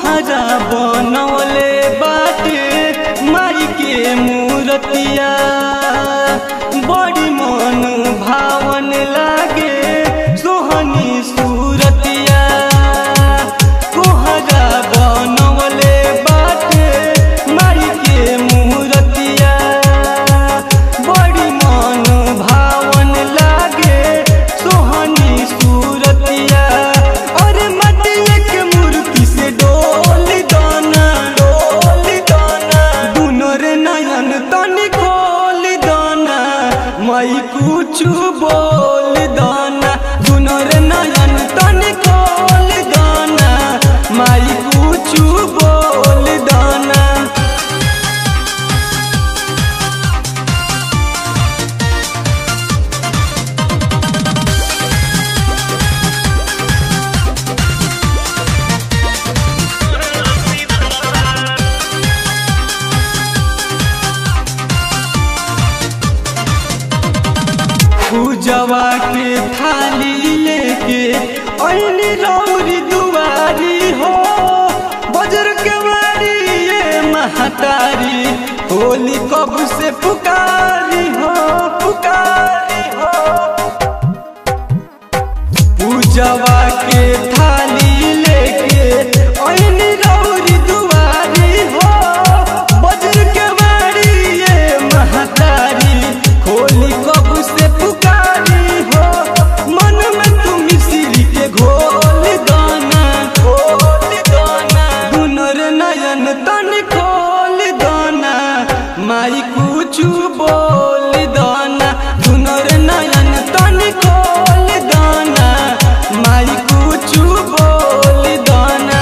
कोहरा बनवले बाटे माई के मूर्तिया बड़ी मन भावन लागे सोहनी सूरतिया कोहरा बनवले बाटे माई के मूर्तिया बड़ी मन भावन लागे सोहनी सूरतिया और मटिया के मूर्ति से डोल दाना डोल दाना दुनो रे नयन तनी खोल दाना मई कुछ बोल दाना दुनो रे नयन तनी खोल दाना माई कुछ बोल दाना पूजवा के थाली लेके ऐनी रौरी दुआरी हो बजर के बारी ये महतारी होली कब से पुकारी हो पुकारी हो पूजवा के थाली लेके ऐनी रौरी दुआरी हो बजर के बारी ये महतारी होली कब से पुकारी हो मन में तुम मिश्री के घोल दाना घोल दाना दुनर नयन तन खोल दाना माई कुछ बोल दाना दुनर नयन तन खोल दाना माई कुछ बोल दाना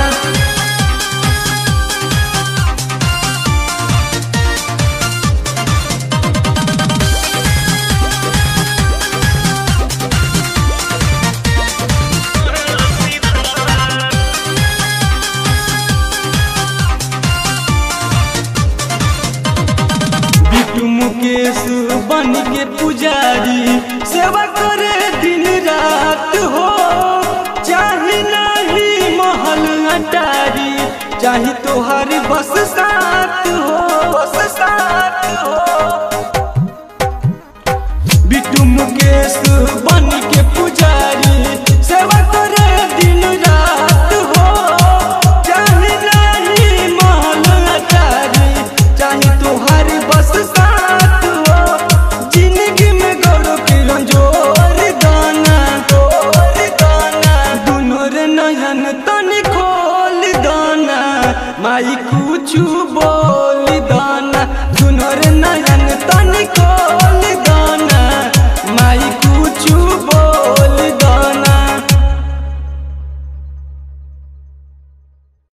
बिट्टू मुकेश बन के पुजारी सेवा करे दिन रात हो चाहे नहीं महल अटारी चाहे तोहार बस साथ हो बस साथ हो बिट्टू मुकेश बन के पुजारी सेवा करे दिन रात हो चाहे नहीं महल अटारी चाहे तोहार बस साथ हो जिंदगी में गौरव के रंजोर दाना गोर दाना दुनो रे नयन तन खोल दाना माई कुछ बोल